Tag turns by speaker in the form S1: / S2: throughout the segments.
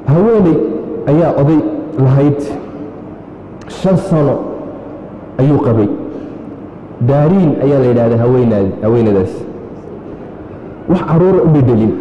S1: haweeney ayaa oday lahayd shan sano ayuu qabay daariin ayaa la yidhahdaa haweenaad haweenadaas wax caruura u dhedhelin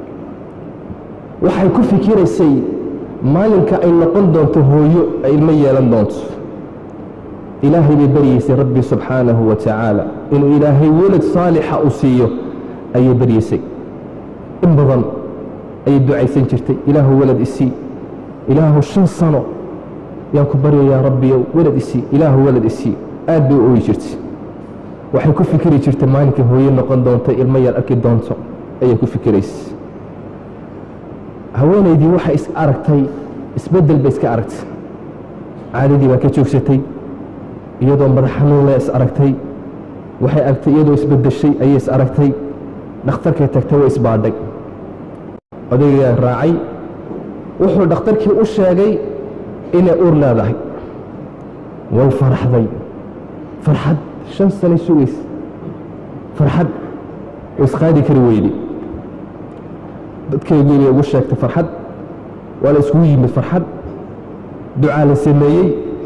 S1: waxay ku fikiraysay maalinka ay noqon doonto hooyo ay ilmo yeelan doonto ilaahay bay baryeysay rabbi subxaanahu wa tacaala inuu ilaahay welad saalixa u siiyo ayay baryeysay in badan ayay ducaysan jirtay ilaahu welad isii ilaahu shan sano yaan ku baryayaa rabbiyow welad isii ilaahu welad isii aad bay u ooyi jirtay waxay ku fikiri jirtay maalinkii hooyo noqon doonto ilmo yar arki doonto ayay ku fikiraysay haweenaydii waxay is aragtay isbeddel bay iska aragtay caadadii baa ka joogsatay iyadoo madax xanuunle is aragtay waxay aragtay iyadoo isbeddeshay ayay is aragtay dhakhtarkay tagtay way isbaadhay odaygaa raacay wuxuu dhakhtarkii u sheegay inay uur leedahay way faraxday farxad shan sanay sugaysa farxad way isqaadi kari weyday dadkeygii bay ugu sheegtay farxad waa la iskugu yimid farxad ducaa la sameeyey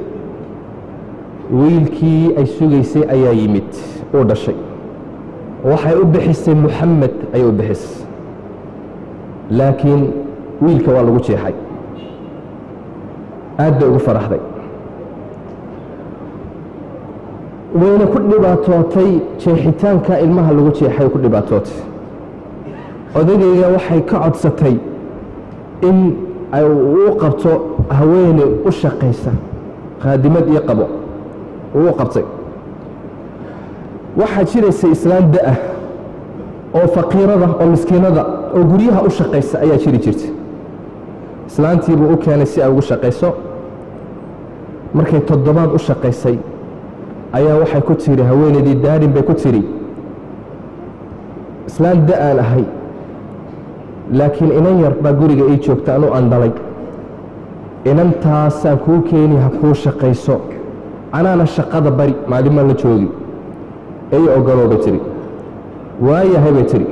S1: wiilkii ay sugaysay ayaa yimid uu dhashay waxay u bixisay muxamed ayay u bixisay laakiin wiilka waa lagu jeexay aad bay ugu faraxday wayna ku dhibaatootay jeexitaanka ilmaha lagu jeexay ku dhibaatootay odagayga waxay ka codsatay in ay uu qabto haweeney u shaqaysa khaadimad iyo qabo uu qabtay waxaa jiraysay islaan da-ah oo faqiirada oo miskiinada oo guryaha u shaqaysa ayaa jiri jirtay islaantiibuu u keenay si ay ugu shaqayso markay toddobaad u shaqaysay ayaa waxay ku tidhi haweenaydii daarin bay ku tidhi islaan da-aan ahay laakiin inan yar baa guriga ii joogta anu aan dhalay inantaasaan kuu keeni ha kuu shaqayso anaana shaqada bari maalimaan la joogi ey ogoloo bay tidhi waayahay bay tidhi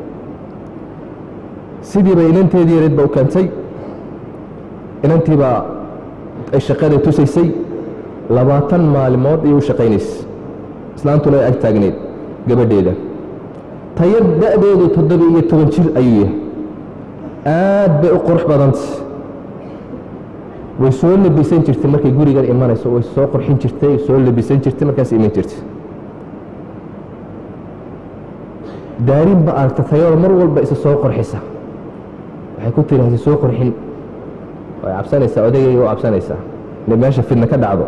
S1: sidii bay inanteedii yareed ba u keentay inantii baa ay shaqada tusaysay labaatan maalimood ayay u shaqaynaysay islaantuna ay ag taagneed gabadheeda tayar da-deedu toddoba iyo toban jir ayuu yahay aad bay u qurux badantay way soo labisan jirtay markay gurigan imanayso way soo qurxin jirtay soo labisan jirtay markaas iman jirtay daarin ba aragta tayaro mar walba isa soo qorxisa waxay ku tiri hasi soo qorxin way cabsanaysaa odagayga u cabsanaysaa inay meesha fidna ka dhacdo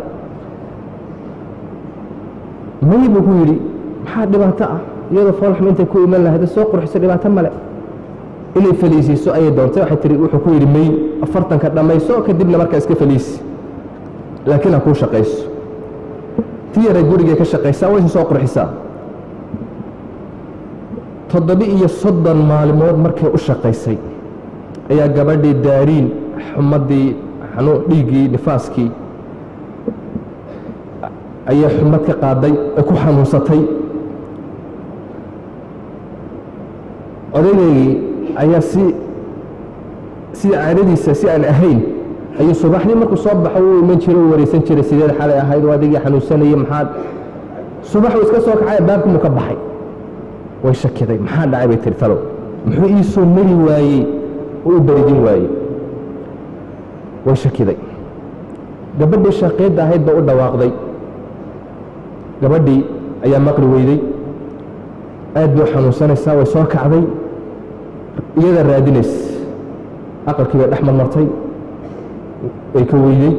S1: may buu ku yidhi maxaa dhibaato ah iyadoo foolxum intay ku iman lahayd soo qurxiso dhibaato male inay faliisiiso ayay doontay waxay tihi wuxuu ku yidhi may afartanka dhammayso kadibna markaa iska faliisi laakiin ha kuu shaqayso ti yaray gurigay ka shaqaysaa wayse soo qurxisaa toddoba iyo soddon maalmood markay u shaqaysay ayaa gabadhii daariin xumaddii xanuun dhiiggii nifaaskii ayay xumad ka qaaday ee ku xanuunsatay odageygii ayaa si sida caadadiisa si aan ahayn ayuu subaxdii markuu soo baxo uu iman jiray u wareysan jiray sideed xalay ahayd oo adigii xanuunsanayay maxaad subax uu iska soo kacay baabkii ka baxay way shakiday maxaa dhacay bay tiri talow muxuu ii soo mari waayey oo u berijin waayey way shakiday gabadhii shaqiidda ahayd ba u dhawaaqday gabadhii ayaa maqli weyday aad bay u xanuunsanaysaa way soo kacday iyada raadinays aqalkii bay dhex marmartay way ka weyday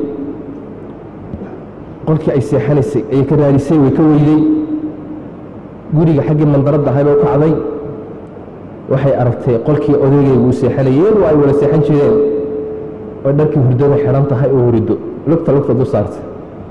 S1: qolkii ay seexanaysay ayay ka raadisay way ka weyday guriga xaggii mandaradda ahay bay u kacday waxay aragtay qolkii odaygaygu seexanayay iyadu ay wada seexan jireen oo dharkii hurdada xidhan tahay oo hurido lugta lugta du saartay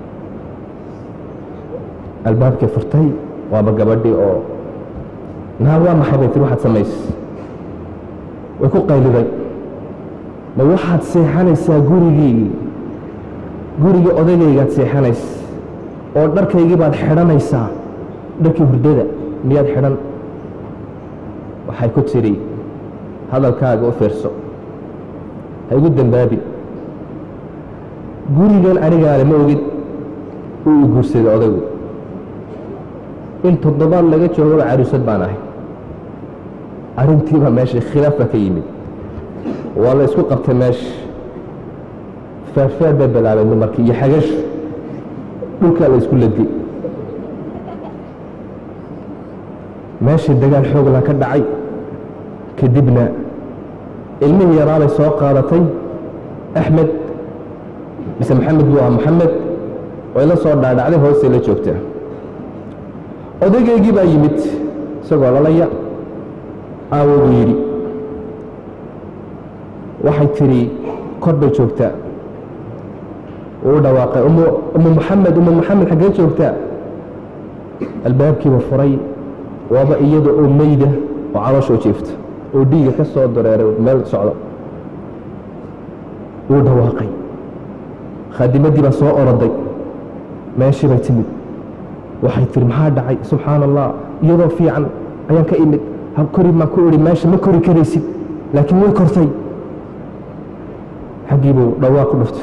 S1: albaabkii furtay waaba gabadhii oo naa waa maxay bay tiri waxaad samaysay way ku qayliday ma waxaad seexanaysaa gurigiigii gurigii odagaygaad seexanaysa oo dharkaygii baad xidhanaysaa dharkii hurdada miyaad xidhan waxay ku tidhi hadalkaaga u fiirso ha igu dembaabi gurigan anigaale ma ogid uu i guursaday odaygu in toddobaad laga joogaba caruusad baan ahay arrintiibaa meesha khilaaf baa ka yimid waa la isku qabtay meesha faarfaar bay bilaabeen dumarkii iyo xagash dhulkaa la isku ladgay meeshii dagaal xoogla ka dhacay kadibna ilmihii yaraabay soo qaadatay axmed mise maxamed buu ahaa maxamed way la soo dhaadhacday hoostay la joogtaa odaygeygii baa yimid isagoo lalaya aawo buu yidhi waxay tidhi kor bay joogtaa uu dhawaaqay umu maxamed umu maxamed xaggee joogtaa albaabkiiba furay waaba iyada oo meyda oo calooshoo jiifta oo dhiiga ka soo dareeray meel socda wuu dhawaaqay khaadimaddii baa soo oroday meeshii bay timid waxay tihi maxaa dhacay subxaana allah iyadoo fiican ayaan ka imid ha kori maan ku idhi meesha ma kori karaysid laakiin way kortay xaggii buu dhawaaq ku dhuftay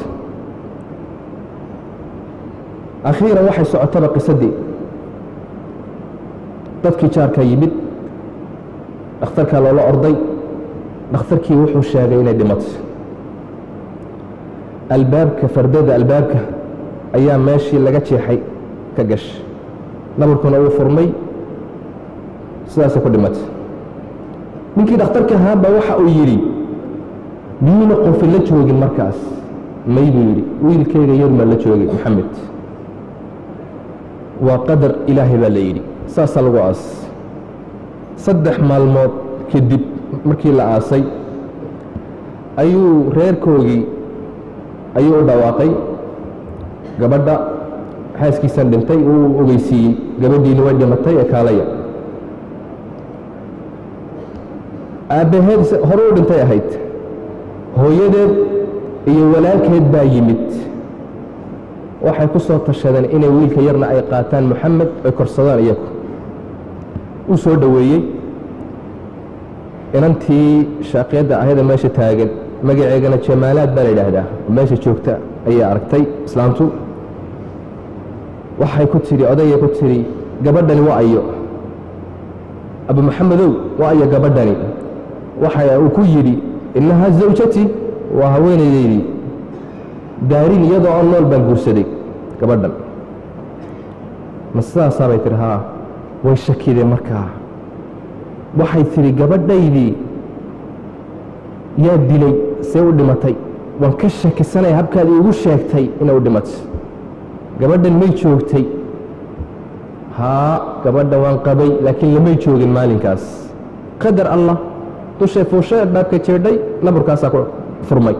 S1: akhiiran waxay socotaba qisadii dadkii jaarkaa yimid dhakhtarkaa loola orday dhakhtarkii wuxuu sheegay inay dhimatay albaabka fardada albaabka ayaa meeshii laga jeexay ka gashay nabarkuna uu furmay sidaasay ku dhimatay ninkii dhakhtarka ahaaba waxa uu yidhi miyuuna qofin la joogin markaas may buu yidhi wiilkayga yarmaa la joogay maxamed waa qadar ilaahay baa la yidhi saasaa lagu aas saddex maalmood kadib markii la aasay ayuu reerkoogii ayuu u dhawaaqay gabadha xaaskiisan dhintay uu ogeysiiyey gabadhiini way dhimatay ee kaalaya aabbaheed hore u dhintay ahayd hooyadeed iyo walaalkeed baa yimid waxay ku soo tashadeen inay wiilka yarna ay qaataan moxamed ay korsadaan iyagu uu soo dhoweeyey inantii shaaqiyadda ahayda meesha taagan magaceegana jamaalaad baa la yidhaahdaa oo meesha joogta ayay aragtay islaamtu waxay ku tidhi odayay ku tidhi gabadhani waa ayo abu maxamedow waa ayo gabadhani waxa uu ku yidhi innahaa zawjati waa haweenaydaydii daarin iyadoo on nool baan guursaday gabadhan ma sidaasaa bay tihi haa way shakideen markaa waxay tidhi gabadhaydii yaa dilay see u dhimatay waan ka shakisanaya habkaad iigu sheegtay inay u dhimatay gabadhan may joogtay haa gabadha waan qabay laakiin lamay joogin maalinkaas qadar allah dushay fuushay albaabka jeedhay naburkaasaa ku furmay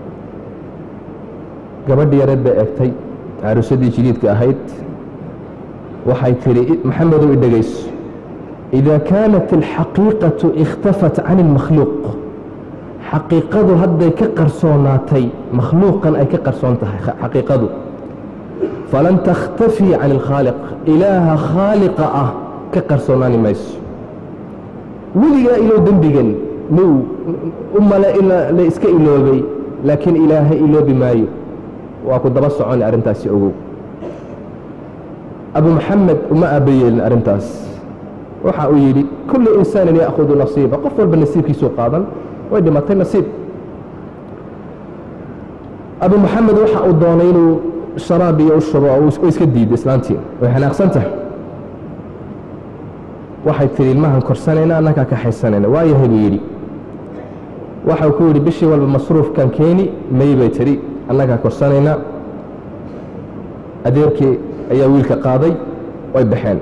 S1: gabadhi yareed bay egtay caruusadii jiliidka ahayd waxay tidhi maxamedow i dhegayso إida kaanat alxaqiiqaةu ikhtafat can اlmakhluuq xaqiiqadu hadday ka qarsoonaatay makhluuqan ay ka qarsoon tahay xaqiiqadu falan takhtafii can اlkhaaliq ilaaha khaaliqa ah ka qarsoonaani mayso weligaa ilow dembigan muu u male la iska iloobay laakiin ilaahay iloobi maayo waa ku daba soconi arrintaasi ogow abu maxamed uma aaba yeelin arrintaas waxa uu yidhi kullu insaanin ya'khudu nasiiba qof walba nasiibkiisuu qaadan way dhimatay nasiib abu maxamed waxa uu doonay inuu sharaab iyo u shubo oo iska diiday islaantii way xanaaqsan tahay waxay tidhi ilmahan korsanayna annakaa kaxaysanayna waayahay buu yidhi waxau ku yidhi bishii walba masruufkan keeni may bay tidhi annagaa korsanayna adeerkii ayaa wiilka qaaday way baxeen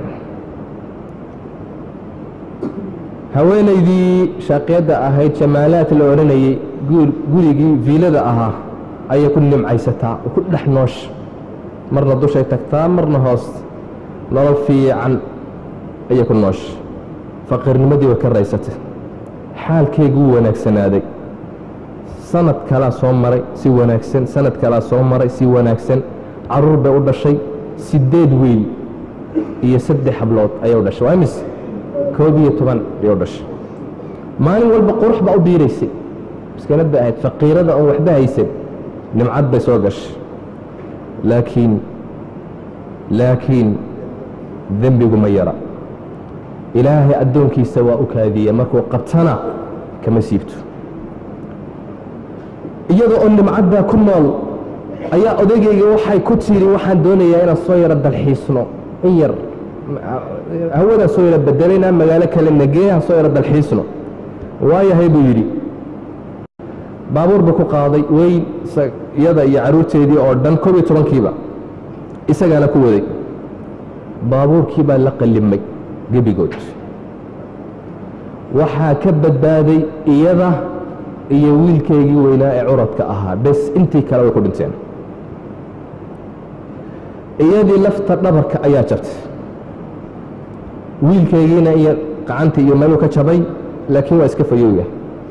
S1: haweenaydii shaaqiyadda ahayd jamaalaad la odhanayey gurigii viilada ahaa ayay ku nimcaysataa oo ku dhex noosha marna dushay tagtaa marna hoos nolol fiican ayay ku noosha faqiirnimadii way ka raysatay xaalkeyguu wanaagsanaaday sanad kalaa soo maray si wanaagsan sanad kalaa soo maray si wanaagsan caruur bay u dhashay siddeed wiil iyo saddex hablood ayay u dhashay waa imise koob iyo toban ayay u dhashay maalin walba qurux baa u biiraysay miskiinad bay ahayd faqiirada oon waxba haysan nimcad bay soo gashay laakiin laakiin dembigu ma yara ilaahay addoonkiisa waa u kaadiya markuu qabtana kama siibto iyada oo nimcaddaa ku nool ayaa odaygayga waxay ku tiri waxaan doonayaa inaan soo yaro dalxiisno in yar hawadaan soo yaro bedelayna magaalo kale nageehan soo yaro dalxiisno waayahay buu yidhi baabuur buu ku qaaday weyn iyada iyo carruurteedii oo dhan koob iyo tobankiiba isagaana ku waday baabuurkii baa la qallimay gebigood waxaa ka badbaaday iyada iyo wiilkeygii weynaa ee curadka ahaa bes intii kale way ku dhinteen iyadii lafta dhabarka ayaa jabtay wiilkeygiina iyo gacantii iyo meeluu ka jabay laakiin waa iska fayowya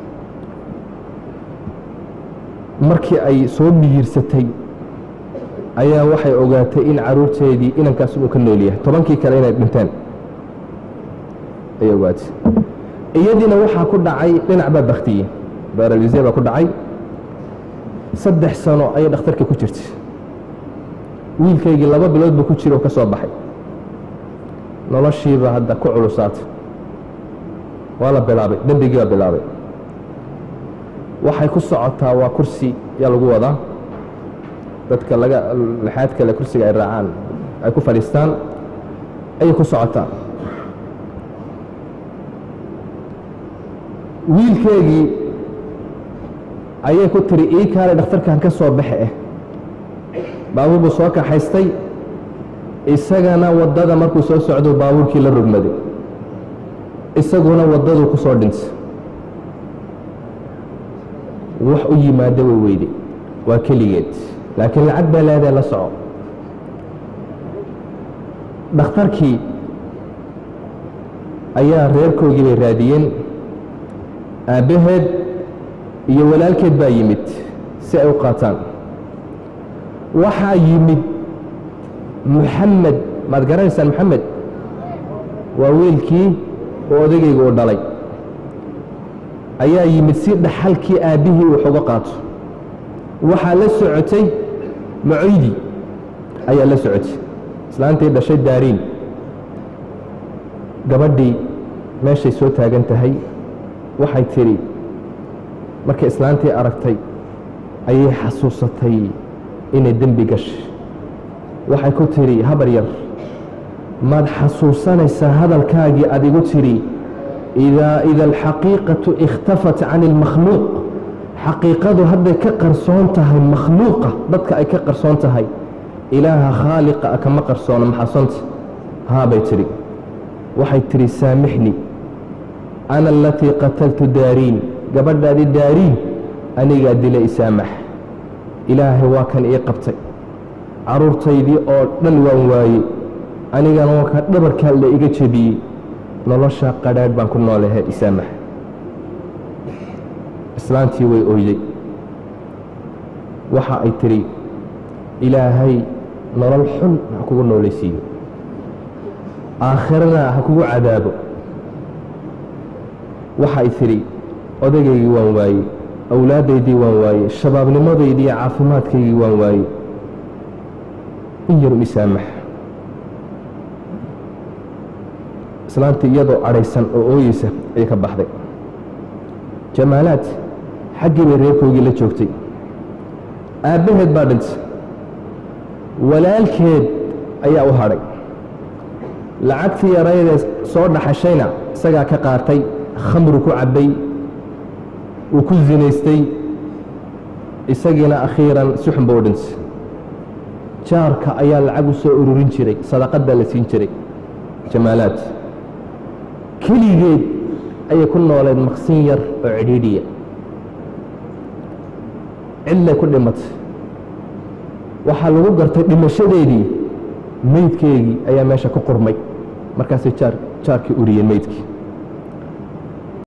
S1: markii ay soo miyirsatay ayaa waxay ogaatay in caruurteedii inankaas uu ka nool yahay tobankii kale inay dhinteen ayay ogaatay iyadiina waxaa ku dhacay dhinac baa baktiyey baralise baa ku dhacay saddex sano ayay dhakhtarka ku jirtay wiilkaygii laba bilood buu ku jira oo ka soo baxay noloshiiba hadda ku culusaatay waa la bilaabay dembigii baa bilaabay waxay ku socotaa waa kursi yaa lagu wadaa dadka laga lixaad kale kursiga ay raacaan ay ku fadhiistaan ayay ku socotaa wiilkeegii ayay ku tiri ii kaale dhakhtarkan ka soo baxe eh baabuur buu soo kaxaystay isagana waddada markuu soo socdo baabuurkii la rogmaday isaguna waddaduu ku soo dhintay wax u yimaado way weyde waa keligeed laakiin lacag baa leedae la soco dhakhtarkii ayaa reerkoogii bay raadiyeen aabbaheed iyo walaalkeed baa yimid si ay u qaataan waxaa yimid muxamed maad garanaysaan moxamed waa wiilkii oo odagayga uu dhalay ayaa yimid si dhaxalkii aabbihii uu xoga qaato waxaa la socotay macoydi ayaa la socotay islaantii dhashay daariin gabadhii meeshay soo taagan tahay waxay tidhi markay islaantii aragtay ayay xasuusatay inay dembi gashay waxay ku tidhi habar yar maad xasuusanaysaa hadalkaagii aad igu tidhi idaa ida alxaqiiqatu ikhtafat can ilmakhluuq xaqiiqadu hadday ka qarsoon tahay makhluuqa dadka ay ka qarsoon tahay ilaaha khaaliqa a kama qarsoono maxaasonta haabay tidhi waxay tidhi saamixnii ana alatii qataltu daariin gabadhaadii daariin anigaa dila isaamax ilaahay waa kan ii qabtay carruurtaydii oo dhan waan waayey anigana waa ka dhabarkaa la iga jebiyey nolosha qadhaadh baan ku noolahay isaamax islaantii way oyday waxa ay tidhi ilaahay nolol xun ha kugu noolaysiiyo aakhirana ha kugu cadaabo waxa ay tidhi odagaygii waan waayey awlaaddaydii waan waayey shabaabnimadaydii iyo caafimaadkaygii waan waayey in yaru isaamax islaantii iyadoo adhaysan oo ooyeysa ayay ka baxday jamaalaad xaggii bay reerkoogii la joogtay aabbaheed baa dhintay walaalkeed ayaa u hadhay lacagtii yaraydee soo dhaxashayna isagaa ka qaatay khamru ku cabbay wuu ku zinaystay isagiina akhiiran si xun ba u dhintay jaarka ayaa lacag u soo ururin jiray sadaqad baa la siin jiray jamaalaad keligeed ayay ku nooleed maqsin yar oo cidhiidhiya cidlay ku dhimatay waxaa lagu gartay dhimashadeedii meydkeegii ayaa meesha ku qurmay markaasay jaar jaarkii uriyeen meydkii